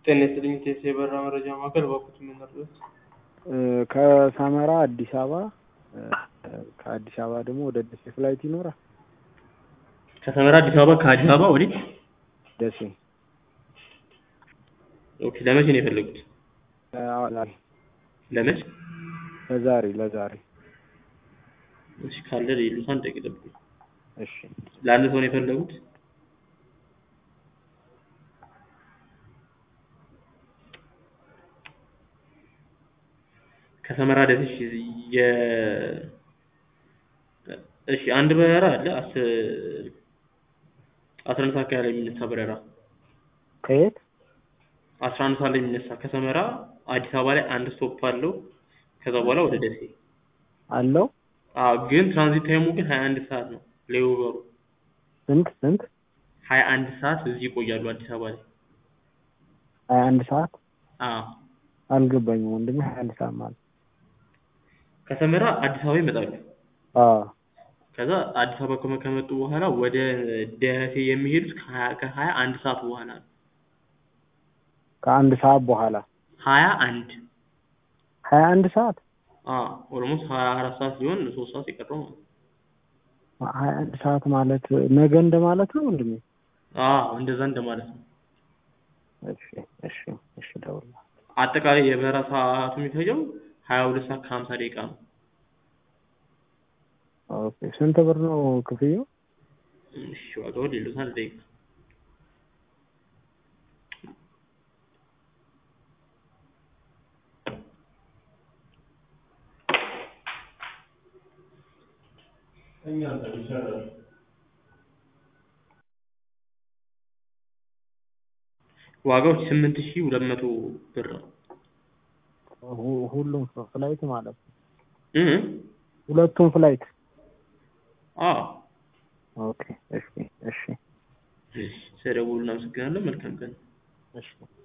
ጤና ይስጥልኝ ቴስ የበራ መረጃ ማዕከል በኩት የምንረዱት ከሰመራ አዲስ አበባ ከአዲስ አበባ ደግሞ ወደ ደሴ ፍላይት ይኖራል? ከሰመራ አዲስ አበባ ከአዲስ አበባ ወዴት? ደሴ ኦኬ ለመቼ ነው የፈለጉት? ዛሬ ለመቼ? ለዛሬ ለዛሬ እሺ ካለ ይሉት አንድ ደቂቃ ጠብቁኝ። እሺ ለአንድ ሰው ነው የፈለጉት? ከሰመራ ደሴ የ እሺ አንድ በረራ አለ አስር አስራ አንድ ሰዓት አካባቢ ላይ የሚነሳ በረራ ከየት አስራ አንድ ሰዓት ላይ የሚነሳ ከሰመራ አዲስ አበባ ላይ አንድ ስቶፕ አለው። ከዛ በኋላ ወደ ደሴ አለው? አዎ ግን ትራንዚት ታይሙ ግን ሀያ አንድ ሰዓት ነው። ሌኦቨሩ ስንት ስንት? ሀያ አንድ ሰዓት እዚህ ይቆያሉ አዲስ አበባ ላይ። ሀያ አንድ ሰዓት አዎ አልገባኝም ወንድሜ። ሀያ አንድ ሰዓት ማለት ከሰመራ አዲስ አበባ ይመጣሉ። አዎ ከዛ አዲስ አበባ ከመ- ከመጡ በኋላ ወደ ደሴ የሚሄዱት ከሀያ ከሀያ አንድ ሰዓት በኋላ ነው። ከአንድ ሰዓት በኋላ ሀያ አንድ ሀያ አንድ ሰዓት አዎ ኦልሞስት ሀያ አራት ሰዓት ሲሆን ሶስት ሰዓት ሲቀረው ማለት ነው። ሀያ አንድ ሰዓት ማለት ነገ እንደማለት ነው ወንድሜ? አዎ እንደዛ እንደማለት ነው። እሺ እሺ እሺ እደውልልሃለሁ። አጠቃላይ የበረራ ሰዓቱ የሚፈጀው ሀያ ሁለት ሰዓት ከሀምሳ ደቂቃ ነው። ኦኬ ስንት ብር ነው ክፍያው? እሺ ዋጋውን ሌሎት አንድ ደቂቃ ዋጋው ስምንት ሺህ ሁለት መቶ ብር ነው። ሁ- ሁሉም ፍላይት ማለት ነው? እ ሁለቱም ፍላይት? አዎ ኦኬ እሺ እሺ እሺ ስለደወሉ እናመሰግናለን። መልካም ቀን። እሺ